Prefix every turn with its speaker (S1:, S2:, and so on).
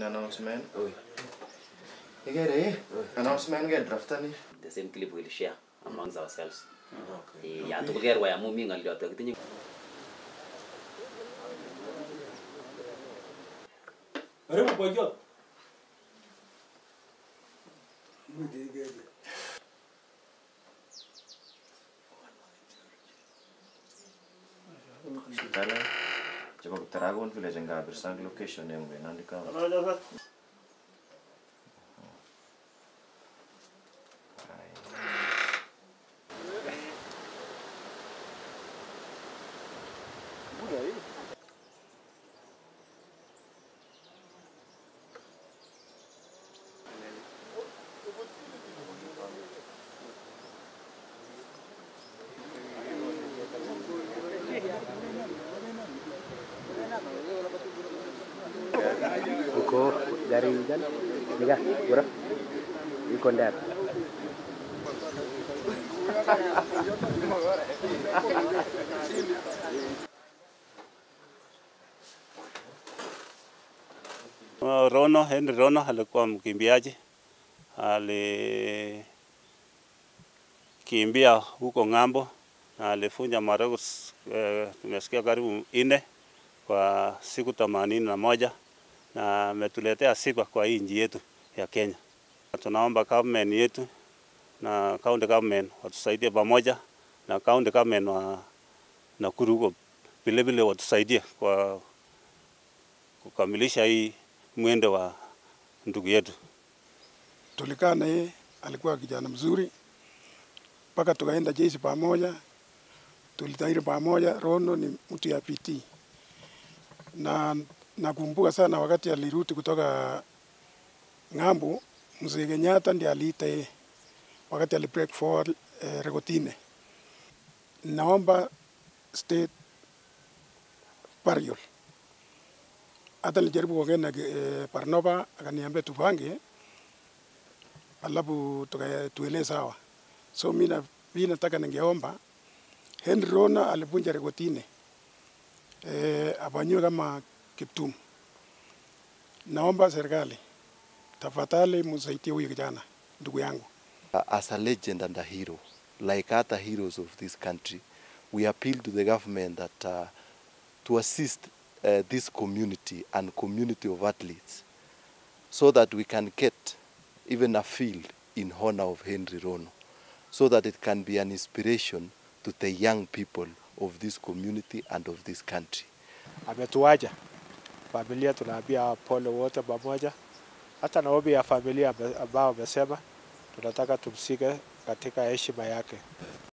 S1: in announcement.
S2: Oi.
S1: Ikere eh? Announcement ke draftani.
S2: The same clip we'll share amongst ourselves. Eh, ya tugul kerwai amu mi ng'olyot kitinye
S3: Karibu boyot.
S1: Sitala. Chebo Taragon village ngabir sang location yangu inaandika.
S4: Iko dari kan? Nika, bro. Iko ndani.
S3: Uh, Rono, Henry Rono alikuwa mkimbiaji, alikimbia huko ng'ambo na alifunja marekodi eh, tumesikia karibu nne kwa siku themanini na moja na ametuletea sifa kwa hii nchi yetu ya Kenya. Tunaomba government yetu na county government watusaidie pamoja na county government wa Nakuru huko vilevile watusaidie kwa kukamilisha hii mwendo wa ndugu yetu.
S5: tulikaa na yeye, alikuwa kijana mzuri mpaka tukaenda jeshi pamoja, tulitahiri pamoja. Rono ni mtu ya PT na nakumbuka sana wakati alirudi kutoka ng'ambo, mzee Kenyatta ndiye aliita yeye wakati ali break forward eh, Rekotine. Naomba state burial. Hata nilijaribu kuongea na eh, Barnaba akaniambia tupange alafu tuka- tuele sawa. So mi na- mi nataka ningeomba Henry Rona alivunja rekotine eh, afanyiwe kama Kiptum. Naomba serikali tafadhali msaidie huyu kijana ndugu yangu.
S6: Uh, as a legend and a hero, like other heroes of this country, we appeal to the government that uh, to assist uh, this community and community of athletes so that we can get even a field in honor of Henry Rono, so that it can be an inspiration to the young people of this community and of this country.
S7: ametuacha familia, tunaambia pole wote pamoja, hata na ombi ya familia ame- ambao amesema tunataka tumsike katika heshima yake.